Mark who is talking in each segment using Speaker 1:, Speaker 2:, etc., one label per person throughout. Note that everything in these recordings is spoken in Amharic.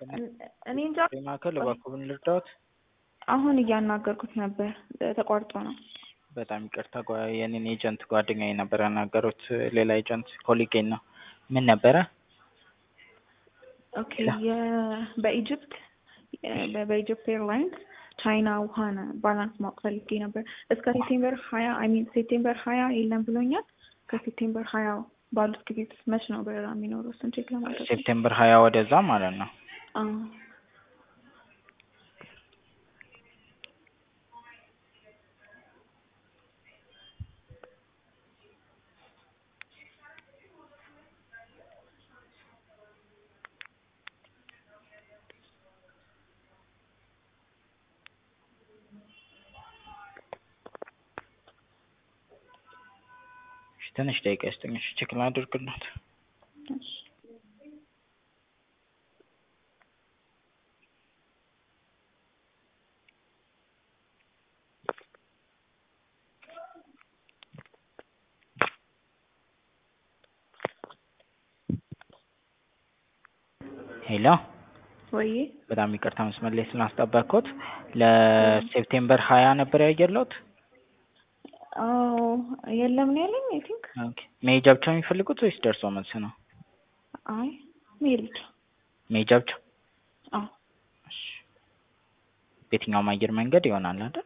Speaker 1: እኔ እንጃ
Speaker 2: ማዕከል እባክዎን ልርዳዎት?
Speaker 1: አሁን እያናገርኩት ነበር ተቋርጦ ነው።
Speaker 2: በጣም ይቅርታ ጓ- የኔን ኤጀንት ጓደኛዬ ነበር ያናገሩት ሌላ ኤጀንት ኮሊጌን ነው። ምን ነበረ?
Speaker 1: ኦኬ የ- በኢጅፕት የ- በኢጅፕት ኤርላይንስ ቻይና ውሃን ባላንስ ማወቅ ፈልጌ ነበር። እስከ ሴፕቴምበር ሀያ አይ ሚን ሴፕቴምበር ሀያ የለም ብሎኛል። ከሴፕቴምበር ሀያ ባሉት ጊዜ ውስጥ መች ነው በረራ የሚኖረው? እሱን ቼክ ለማድረግ ነው።
Speaker 2: ሴፕቴምበር ሀያ ወደዛ ማለት ነው።
Speaker 1: አዎ
Speaker 2: እሺ፣ ትንሽ ደቂቃ ይስጡኝ። እሺ፣ ቼክ ላድርግልዎት።
Speaker 1: እሺ።
Speaker 2: ሄሎ፣
Speaker 1: ወይ
Speaker 2: በጣም ይቅርታ መስመር ላይ ስላስጠበቅኩት። ለሴፕቴምበር ሀያ ነበር ያየለዎት?
Speaker 1: አዎ የለም ነው ያለኝ። አይ ቲንክ
Speaker 2: ኦኬ። መሄጃ ብቻ የሚፈልጉት ወይስ ደርሶ መልስ ነው?
Speaker 1: አይ መሄድ ብቻ።
Speaker 2: መሄጃ ብቻ?
Speaker 1: አዎ
Speaker 2: እሺ። በየትኛውም አየር መንገድ ይሆናል አይደል?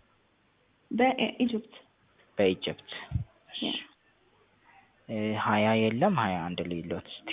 Speaker 1: በኢጅፕት
Speaker 2: በኢጅፕት። እሺ።
Speaker 1: ያ
Speaker 2: እ ሀያ የለም ሀያ አንድ ልይሎት እስቲ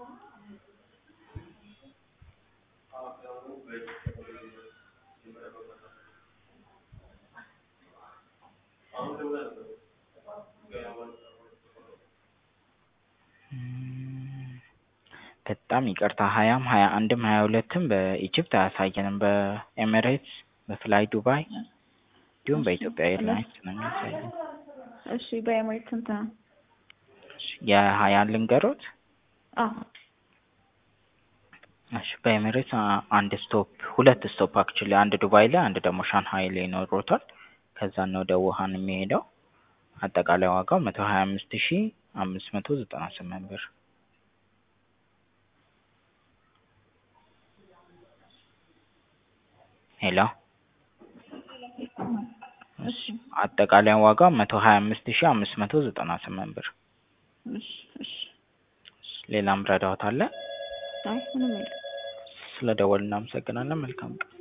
Speaker 2: እም፣ በጣም ይቅርታ ሀያም ሀያ አንድም ሀያ ሁለትም በኢጅፕት አያሳየንም። በኤሚሬትስ በፍላይ ዱባይ እንዲሁም በኢትዮጵያ ኤርላይንስ ነው የሚያሳየን።
Speaker 1: እሺ በኤምሬት ስንት ነው?
Speaker 2: እሺ፣ የሀያን ልንገሮት?
Speaker 1: አዎ
Speaker 2: እሺ በኤሚሬትስ አ- አንድ ስቶፕ ሁለት ስቶፕ አክቹሊ አንድ ዱባይ ላይ አንድ ደግሞ ሻንሃይ ላይ ይኖሮታል። ከዛ ነው ወደ ውሃን የሚሄደው። አጠቃላይ ዋጋው መቶ ሀያ አምስት ሺ አምስት መቶ ዘጠና ስምንት ብር። ሄሎ
Speaker 1: እሺ
Speaker 2: አጠቃላይ ዋጋው መቶ ሀያ አምስት ሺ አምስት መቶ ዘጠና ስምንት ብር።
Speaker 1: እሺ እሺ
Speaker 2: ሌላም ረዳዎት አለ?
Speaker 1: አይ ምንም የለም።
Speaker 2: ስለ ደወል እናመሰግናለን። መልካም ቀን።